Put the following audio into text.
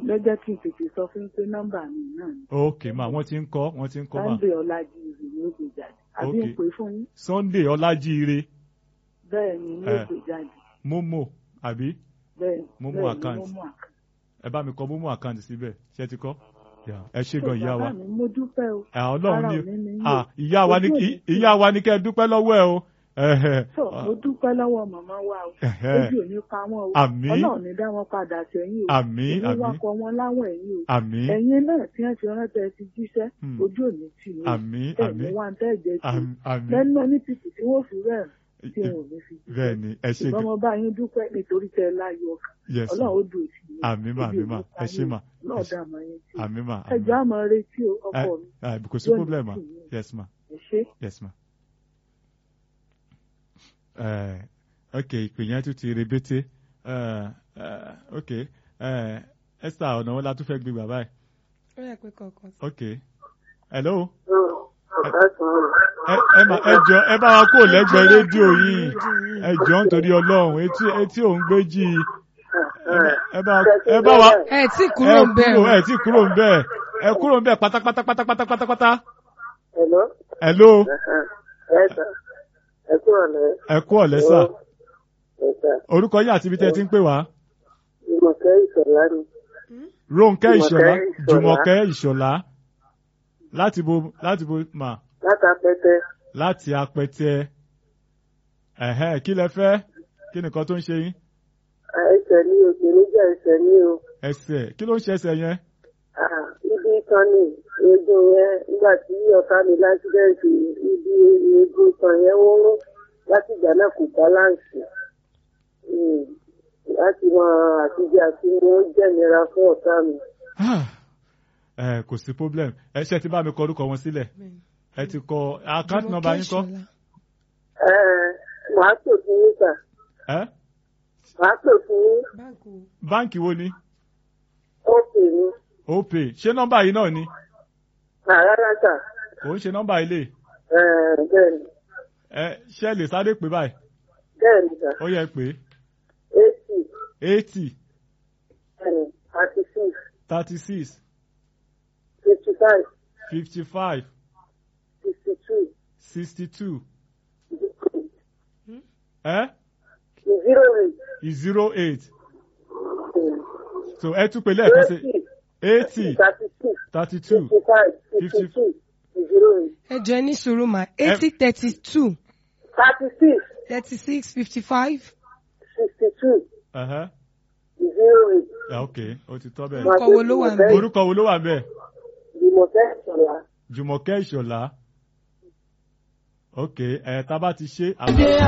lọ́jọ́ kí n tètè sọ fún pé nọ́mbà mi náà ni ok ma wọ́n ti ń kọ́ wọ́n ti ń kọ́ ma Sunday Ọlájíire ní ó gbé jáde àbí Ok. ń pè fún yín Sunday Ọlájíire bẹ́ẹ̀ ni ní ó Eh. gbé jáde Momo àbí bẹ́ẹ̀ Mo mú bẹ́ẹ̀ ni account. mo mú account. ẹ bá mi kọ Momo àkáǹtì síbẹ̀ ṣé ti kọ́ Yeah. ẹ ṣé gan ìyá wa bàbá mi mo dúpẹ́ o ẹ Ọlọ́run ara ní ò ní ní ah yín ìyá wa ní Ojú kí- òní tì ìyá wa ní kẹ́ ẹ dúpẹ́ lọ́wọ́ ẹ o Ẹhẹ́. tó mo dúpẹ́ lọ́wọ́ màmá wa o Ẹhẹ́. ojú ò ní pa wọ́n o Àmín. Ọlọ́run ní dá wọn padà sẹ́yìn o àmín ìní àmín wakọ̀ wọn láwọn ẹ̀yìn o àmín ẹ̀yin náà tí wọ́n ti ránṣẹ́ ti jíṣẹ́ Hmm. ojú ò ní tì yín o àmín ẹ̀mí àmín wa ń tẹ́ ẹ̀jẹ̀ tì àmín àmín lẹ́nu ní títì tí wọ́n fi rẹ̀ tí wọn ò ní fi jíṣẹ́ bẹ́ẹ̀ ni ẹ ṣé ṣùgbọ́n gan mo bá yín dúpẹ́ nítorí tẹ́ ẹ láyọ̀ ọkàn yes Ọlọ́run ó dùn sí i àmín mà àmín mà ẹ ṣé mà náà dá àmọ́ yín sí i àmín mà ẹjọ́ àmọ́ retí o ọkọ mi ẹ kò sí Yóò ní problem ma tì yín. yes ma ẹ ṣé. yes ma. Uh, ok ìpè yẹn tún ti rebete uh, uh, ok uh, Esther ọ̀nà wọn la tún fẹ́ gbé bàbá ẹ̀ ó yẹ pé kọ̀ọ̀kan. ok hello Ẹ ẹ ẹ ma ẹ jọ ẹ bá wa kó lẹ́gbẹ̀ẹ́ rédíò yìí ẹ jọ nítorí Ọlọ́run etí etí òun gbé jí i ẹ bá ẹ bá wa ẹ tí kúrò ń bẹ̀ ẹ o. ẹ tí kúrò ń bẹ̀ ẹ kúrò ń bẹ̀ pátápátá pátápátá pátápátá Hello. hello Ẹ sà. Ẹ kúrò lẹ́. ẹ kú ọ̀lẹ́ sà Ẹ sà. orúkọ yín àti ibi tẹ́ ẹ ti ń pè wá Ìmọ̀kẹ́ ìṣọ̀lá ni. Rónkẹ́ Ìṣọ̀lá Jùmọ̀kẹ́ Ìṣọ̀lá. Jùmọ̀kẹ́ Ìṣọ̀lá láti bo láti bo mà Látàpẹ́tẹ́. láti apẹtẹ ẹ̀hẹ́ kí lẹ fẹ́ kí nìkan tó ń ṣe yín Ẹsẹ̀ ní o, ìpèníjà ẹsẹ̀ ní o. ẹsẹ̀ kí ló ń ṣe ẹsẹ̀ yẹn Ah, Ibi kan ní eegun yẹn nígbà tí ọ̀tá mi lásìdẹ́ǹtì ibi eegun kan yẹn wọ́n rún láti ìgbà náà kò báláǹsì. Hmm. Láti máa àtijọ́ àti mo jẹ́nira fún ọ̀tá mi. ẹ kò sí problem ẹ ṣe ti bá mi kọ orúkọ wọn sílẹ̀ ẹ ti kọ account number yín kọ Ẹ màá pè fún yín sà. ẹ Màá pè fún yín. báńkì wo. báǹkì wo ni Ó pè mí. opay ṣé nọ́mbà yìí náà ni Àrárá sà. kò ń ṣe nọ́mbà ilé Ẹ bẹ́ẹ̀ni. ẹ ṣe lè sáré pé báyìí Bẹ́ẹ̀ni sà. ó yẹ pé Eighty. eighty Bẹ́ẹ̀ni. Thirty six. thirty six Fifty five. fifty five Sixty two. sixty two ẹ Zero eight. zero eight so ẹ tún pè lẹ́ẹ̀kan sí eighty Thirty six. thirty two Fifty five. Fifty two. Zero eight. ẹ jọ ẹ ní sùúrù mà eighty thirty two Thirty six. thirty six fifty five. Sixty two. ẹ̀hẹ́ Zero eight. ẹ̀ ok ó ti tọ́ bẹ́ẹ̀ Orúkọ wo ló wà níbẹ̀? orúkọ wo ló wà bẹ́ẹ̀ Ìmọ̀tẹ́ ìṣọ̀lá. Jùmọ̀kẹ́ Ìṣọ̀lá ok ẹ̀ tá a bá ti ṣe àwọn.